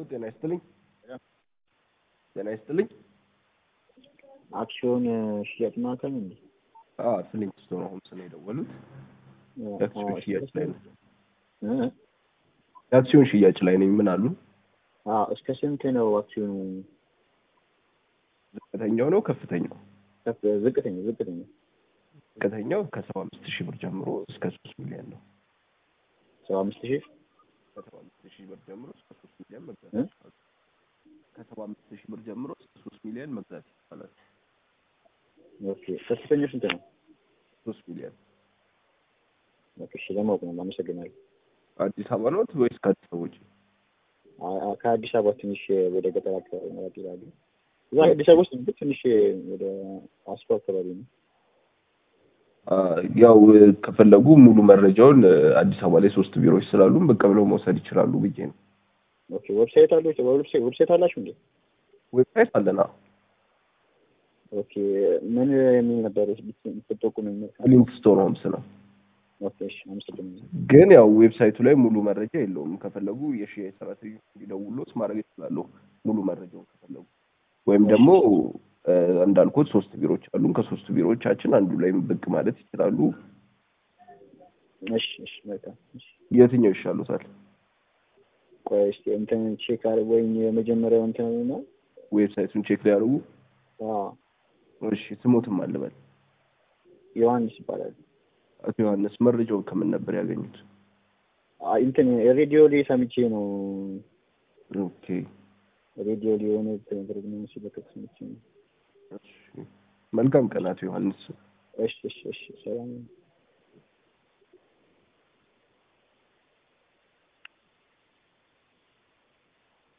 ጤና ይስጥልኝ። ጤና ይስጥልኝ። አክሲዮን ሽያጭ ማዕከል እንዴ? አዎ ስልኝ ስቶን ሆምስ ነው የደወሉት። የአክሲዮን ሽያጭ ላይ ነው። የአክሲዮን ሽያጭ ላይ ነኝ። ምን አሉ? እስከ ስንት ነው አክሲዮኑ? ዝቅተኛው ነው ከፍተኛው? ከፍ- ዝቅተኛ ዝቅተኛ ዝቅተኛው ከሰባ አምስት ሺህ ብር ጀምሮ እስከ ሶስት ሚሊዮን ነው። ሰባ አምስት ሺህ ከሰባ አምስት ሺህ ብር ጀምሮ እስከ ሶስት ሚሊዮን መግዛት እ? ይቻላል። ከሰባ አምስት ሺህ ብር ጀምሮ እስከ ሶስት ሚሊዮን መግዛት ይቻላል። ኦኬ። ከፍተኛው ስንት ነው? ሶስት ሚሊዮን ኦኬ፣ እሺ ለማወቅ ነው። አመሰግናለሁ። አዲስ አበባ ነው ወይስ ከአዲስ አበባ ውጭ? አ- አ- ከአዲስ አበባ ትንሽ ወደ ገጠር አካባቢ ነው ይላሉ። እዛ አዲስ አበባ ውስጥ ግን ትንሽ ወደ አስኮ አካባቢ ነው። አ፣ ያው ከፈለጉ ሙሉ መረጃውን እ፣ አዲስ አበባ ላይ ሶስት ቢሮዎች ስላሉም ብቅ ብለው መውሰድ ይችላሉ ብዬ ነው። ኦኬ። ዌብሳይት አለው? ዌብሳይት ዌብሳይት አላችሁ እንዴ? ዌብሳይት አለና ኦኬ። ምን የሚል ነበር ብትጠቁም? ሊንክ ስቶን ሆምስ ነው። ኦኬ፣ እሺ አመሰግናለሁ። ግን ያው ዌብሳይቱ ላይ ሙሉ መረጃ የለውም። ከፈለጉ የሽያጭ ሰራተኞች እንዲደውሉት ማድረግ ይችላሉ፣ ሙሉ መረጃውን ከፈለጉ። ወይም ደግሞ እ፣ እንዳልኩት ሶስት ቢሮዎች አሉን። ከሶስት ቢሮዎቻችን አንዱ ላይ ብቅ ማለት ይችላሉ። እሺ፣ እሺ መልካም። እሺ የትኛው ይሻሉታል? ቆይ እስኪ እንትን ቼክ አድርግ ወይም የመጀመሪያው እንትን ነው። ዌብሳይቱን ቼክ ሊያደርጉ። አዎ እሺ፣ ስሞትም አልበል። ዮሐንስ ይባላል። አቶ ዮሐንስ መረጃውን ከምን ነበር ያገኙት? አይ እንትን ሬዲዮ ላይ ሰምቼ ነው። ኦኬ ሬዲዮ ላይ የሆነ ነገር ግን ሲለቀቅ ሰምቼ ነው። እሺ። መልካም ቀን አቶ ዮሐንስ። እሺ፣ እሺ፣ እሺ ሰላም